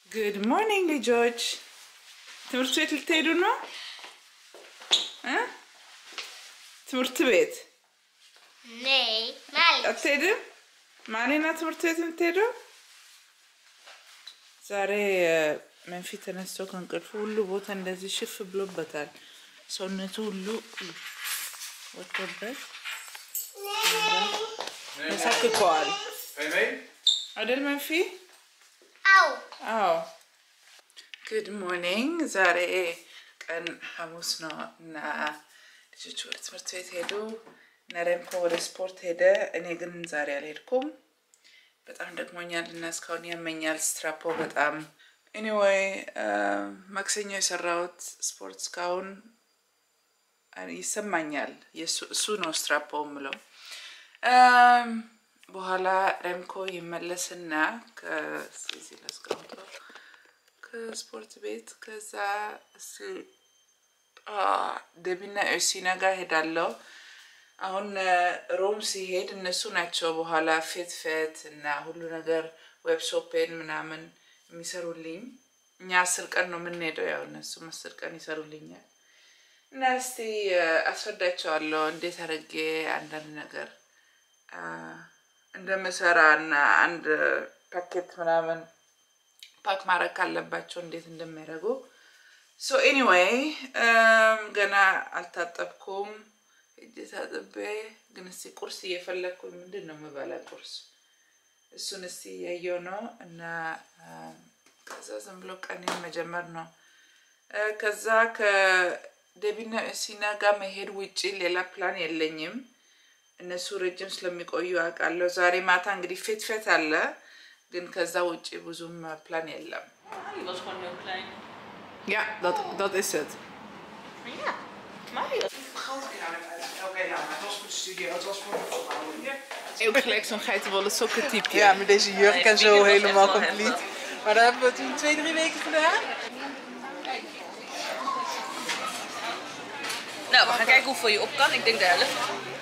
ጉድ ሞርኒንግ ልጆች፣ ትምህርት ቤት ልትሄዱ ነው እ ትምህርት ቤት Nee, Mali. አትሄድም? ማሌና ትምህርት ቤት የምትሄደው ዛሬ መንፊ ተነስቶ ከእንቅልፉ ሁሉ ቦታ እንደዚህ ሽፍ ብሎበታል። ሰውነቱ ሁሉ ወጥቶበት ተሳክከዋል አይደል መንፊ? Au. አዎ ጉድ ሞርኒንግ። ዛሬ ቀን ሐሙስ ነው እና ልጆች ወደ ትምህርት ቤት ሄዱ እና ረምኮ ወደ ስፖርት ሄደ። እኔ ግን ዛሬ አልሄድኩም። በጣም ደክሞኛል እና እስካሁን ያመኛል ስትራፖ በጣም ኤኒዌይ ማክሰኞ የሰራሁት ስፖርት እስካሁን ይሰማኛል። የሱ- እሱ ነው ስትራፖ ምለው በኋላ ረምኮ ይመለስና ከዚህ ላስቀምጠው ከስፖርት ቤት ከዛ እስ ደቢና ኤርሲና ጋር ሄዳለው። አሁን ሮም ሲሄድ እነሱ ናቸው በኋላ ፌት ፌት እና ሁሉ ነገር ዌብሾፔን ምናምን የሚሰሩልኝ። እኛ አስር ቀን ነው የምንሄደው፣ ያው እነሱም አስር ቀን ይሰሩልኛል። እና እስቲ አስረዳቸዋለሁ እንዴት አድርጌ አንዳንድ ነገር አ፣ እንደምሰራ እና አንድ ፓኬት ምናምን ፓክ ማድረግ ካለባቸው እንዴት እንደሚያደርጉ ሶ ኤኒዌይ ገና አልታጠብኩም። እጅ ታጥቤ ግን እስቲ ቁርስ እየፈለግኩኝ ምንድን ነው የምበላ ቁርስ እሱን እስቲ እያየው ነው እና አም፣ ከዛ ዝም ብሎ ቀኔን መጀመር ነው። እ፣ ከዛ ከዴቢና ሲና ጋር መሄድ ውጪ ሌላ ፕላን የለኝም። እነሱ ረጅም ስለሚቆዩ አውቃለሁ። ዛሬ ማታ እንግዲህ ፌት ፌት አለ፣ ግን ከዛ ውጪ ብዙም ፕላን የለም። Die was gewoon heel klein. Ja, dat, dat is het. Ja. Mali was Oké, nou, het was voor de studio, het was voor de ophouding. Ook gelijk zo'n geitenwolle sokkentype. Ja, met deze jurk en Nee, zo het was helemaal echt wel compleet. heftig. Maar daar hebben we toen twee, drie weken gedaan. Nou, we gaan kijken hoeveel je op kan. Ik denk de helft.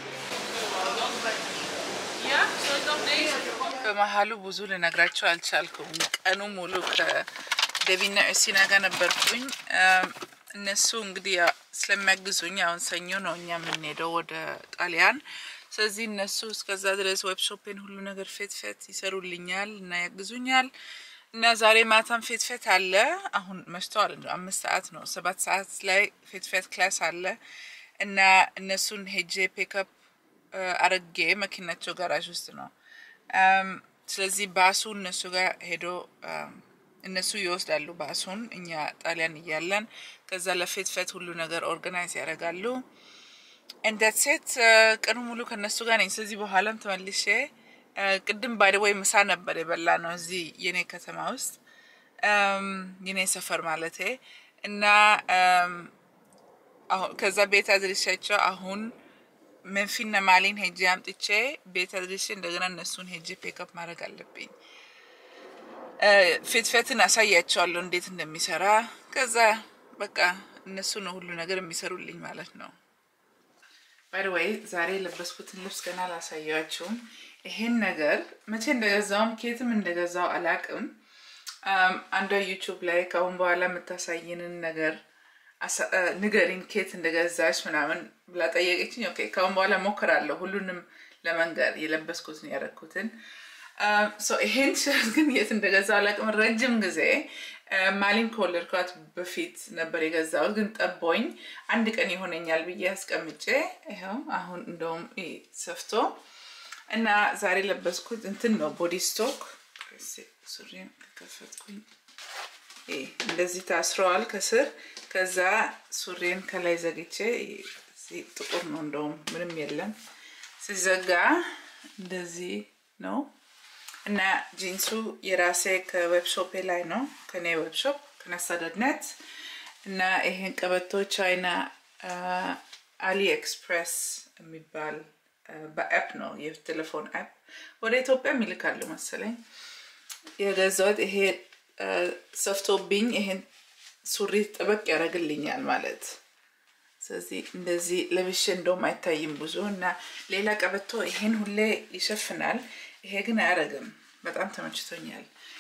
Ja, zal ik dan deze? በመሀሉ ብዙ ልነግራቸው አልቻልኩም። ቀኑ ሙሉ ከደቢና እሲና ጋር ነበርኩኝ። እም፣ እነሱ እንግዲህ ያው ስለሚያግዙኝ አሁን ሰኞ ነው እኛ የምንሄደው ወደ ጣሊያን። ስለዚህ እነሱ እስከዛ ድረስ ዌብሾፔን ሁሉ ነገር ፌት ፌት ይሰሩልኛል እና ያግዙኛል እና ዛሬ ማታም ፌት ፌት አለ። አሁን መሽተዋል፣ እንደው አምስት ሰዓት ነው። ሰባት ሰዓት ላይ ፌት ፌት ክላስ አለ እና እነሱን ሄጄ ፔክአፕ አረጌ መኪናቸው ጋራዥ ውስጥ ነው። አም፣ ስለዚህ ባሱ እነሱ ጋር ሄዶ አም፣ እነሱ ይወስዳሉ ባሱን እኛ ጣሊያን እያለን ከዛ ለፌት ፌት ሁሉ ነገር ኦርጋናይዝ ያደርጋሉ። እንደት ሴት ቀኑ ሙሉ ከነሱ ጋር ነኝ። ስለዚህ በኋላም ተመልሼ አ፣ ቅድም ባይደወይ ምሳ ነበር የበላ ነው እዚህ የኔ ከተማ ውስጥ አም፣ የኔ ሰፈር ማለቴ እና አም፣ አሁን ከዛ ቤት አድርሻቸው አሁን መንፊና ማሊን ሄጄ አምጥቼ ቤት አድርሼ እንደገና እነሱን ሄጄ ፔክአፕ ማድረግ አለብኝ። ፌትፌትን አሳያቸዋለሁ እንዴት እንደሚሰራ። ከዛ በቃ እነሱ ነው ሁሉ ነገር የሚሰሩልኝ ማለት ነው። ባይደወይ ዛሬ የለበስኩትን ልብስ ገና አላሳያችሁም። ይሄን ነገር መቼ እንደገዛውም ኬትም እንደገዛው አላቅም። አም፣ አንዷ ዩቱብ ላይ ከአሁን በኋላ የምታሳይንን ነገር አሳ- እ፣ ንገሪኝ ኬት እንደገዛች ምናምን ብላ ጠየቀችኝ። ኦኬ ከአሁን በኋላ ሞክራለሁ ሁሉንም ለመንገር የለበስኩትን ያደረግኩትን። አም፣ ሶ ይሄን ሸርት ግን የት እንደገዛው አላቅም። ረጅም ጊዜ እ፣ ማሊን ከወለድኳት በፊት ነበር የገዛሁት፣ ግን ጠቦኝ አንድ ቀን ይሆነኛል ብዬ አስቀምጬ ይኸው አሁን እንደውም ይሄ ሰፍቶ እና ዛሬ ለበስኩት እንትን ነው ቦዲ ስቶክ ሱሪን ከከፈትኩኝ ይሄ እንደዚህ ታስረዋል ከስር። ከዛ ሱሬን ከላይ ዘግቼ እዚህ ጥቁር ነው እንደውም ምንም የለም ሲዘጋ እንደዚህ ነው። እና ጂንሱ የራሴ ከዌብሾፔ ላይ ነው ከኔ ዌብሾፕ ከነሳደድነት እና ይሄን ቀበቶ ቻይና አሊ ኤክስፕሬስ የሚባል አ፣ በአፕ ነው የቴሌፎን አፕ ወደ ኢትዮጵያም ይልካሉ መሰለኝ የገዛሁት ይሄ አ፣ ሰፍቶብኝ ይሄን ሱሪ ጠበቅ ያደርግልኛል ማለት ስለዚህ እንደዚህ ለብሼ እንደውም አይታይም ብዙ እና ሌላ ቀበቶ ይሄን ሁሌ ይሸፍናል። ይሄ ግን አያደርግም። በጣም ተመችቶኛል።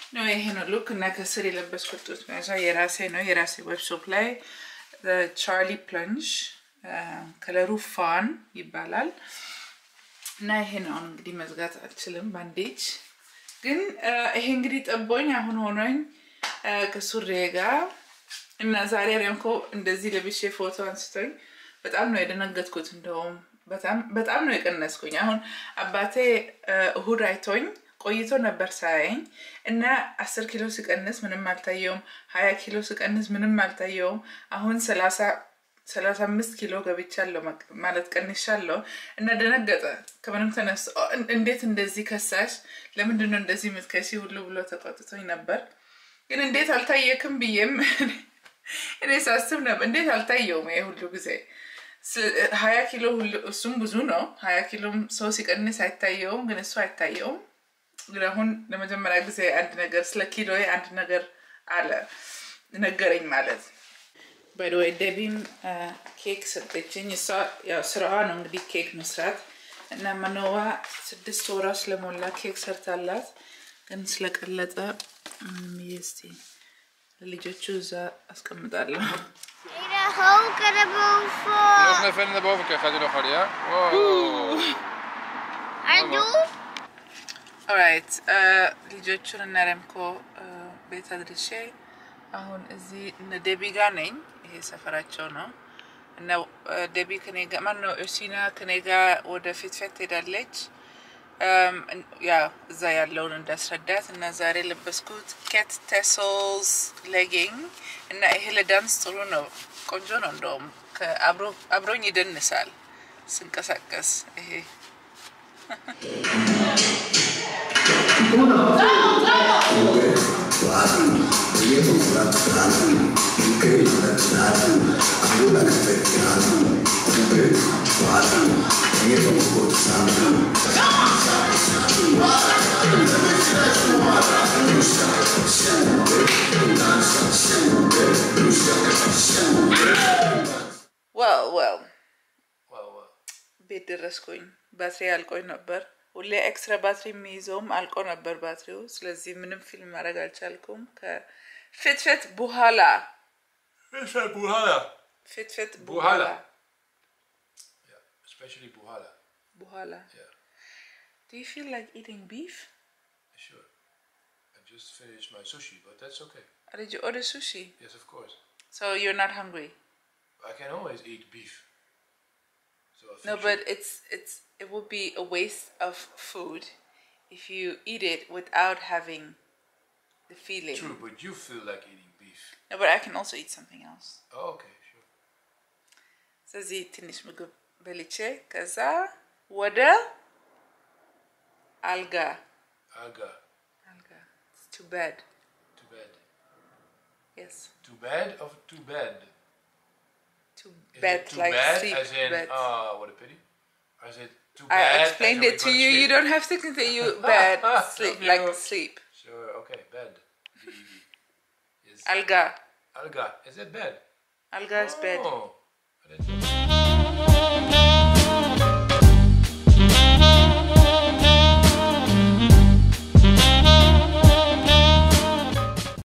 ነው ይሄ ነው ሉክ እና ከስር የለበስኩት ጡት መያዣ የራሴ ነው የራሴ ዌብሾፕ ላይ ቻርሊ ፕለንጅ ከለሩ ፋን ይባላል እና ይሄ ነው አሁን እንግዲህ መዝጋት አልችልም ባንዴጅ ግን አ፣ ይሄ እንግዲህ ጠቦኝ አሁን ሆኖኝ አ፣ ከሱሬ ጋር እና ዛሬ ሬምኮ እንደዚህ ለብሼ ፎቶ አንስቶኝ በጣም ነው የደነገጥኩት እንደውም በጣም በጣም ነው የቀነስኩኝ አሁን አባቴ አ፣ እሁድ አይቶኝ ቆይቶ ነበር ሳያየኝ እና አስር ኪሎ ስቀንስ ምንም አልታየውም ሀያ ኪሎ ስቀንስ ምንም አልታየውም አሁን ሰላሳ ሰላሳ አምስት ኪሎ ገብቻለሁ መቅ- ማለት ቀንሻለሁ እና ደነገጠ ከምንም ተነስቶ "ኦ፣ እን- እንዴት እንደዚህ ከሳሽ ለምንድን ነው እንደዚህ የምትከሺ ሁሉ ብሎ ተቆጥቶኝ ነበር ግን እንዴት አልታየክም ብዬም እኔ ሳስብ ነበር እንዴት አልታየውም ይሄ ሁሉ ጊዜ ስ- ሀያ ኪሎ ሁሉ እሱም ብዙ ነው ሀያ ኪሎም ሰው ሲቀንስ አይታየውም ግን እሱ አይታየውም ግን አሁን ለመጀመሪያ ጊዜ አንድ ነገር ስለ ኪሎ አንድ ነገር አለ ነገረኝ ማለት ባይደወይ ደቢም ኬክ ሰጠችኝ እሷ ያው ስራዋ ነው እንግዲህ ኬክ መስራት እና መኖዋ ስድስት ወራ ስለሞላ ኬክ ሰርታላት ግን ስለቀለጠ ምንም ብዬ እስቲ ለልጆቹ እዛ አስቀምጣለሁ Hey, de hoeken erboven. Nog even naar boven kijken, gaat u nog harder, ja? Wow. En doe. ኦራይት ልጆቹን እና ረምኮ ቤት አድርሼ አሁን እዚህ እነ ደቢ ጋር ነኝ። ይሄ ሰፈራቸው ነው እና አ፣ ደቢ ከኔ ጋር ማነው እርሲና ከኔ ጋር ወደ ፊትፌት ትሄዳለች። አም፣ እን- ያ እዛ ያለውን እንዳስረዳት እና ዛሬ ለበስኩት ኬት ቴስልስ ሌጊንግ እና ይሄ ለዳንስ ጥሩ ነው፣ ቆንጆ ነው። እንደውም ከአብሮ- አብሮኝ ይደንሳል ስንቀሳቀስ ይሄ ዋው ዋው Wow, wow. ቤት ደረስኩኝ። ባትሪ አልቆኝ ነበር። ሁሌ ኤክስትራ ባትሪ የሚይዘውም አልቆ ነበር ባትሪው። ስለዚህ ምንም ፊልም ማድረግ አልቻልኩም። ከፍትፍት በኋላ Is dat Buhala? ፍትፍት በኋላ በኋላ። Yeah, especially Buhala. በኋላ Yeah, Do you feel like eating beef? sure. I just finished my sushi, but that's okay. Or did you order sushi? Yes, of course. So you're not hungry? I can always eat beef. So a No, fish- but it's it's it would be a waste of food if you eat it without having the feeling. True, but you feel like eating beef. No, but I can also eat something else. Oh, okay, sure. ስለዚህ ትንሽ ምግብ በልቼ ከዛ ወደ አልጋ Aga, አልጋ to bed too bad. yes Too bad of too bad? to Is bed it too like bad sleep as in, bed ah, what a pity? Or is it too I bad? as explained in it we're to gonna you you sleep? don't have to continue bed sleep like Yeah. sleep Sure, okay, bed. B-E-D. Is አልጋ Alga, is that bed? አልጋ is bed Oh, I didn't know.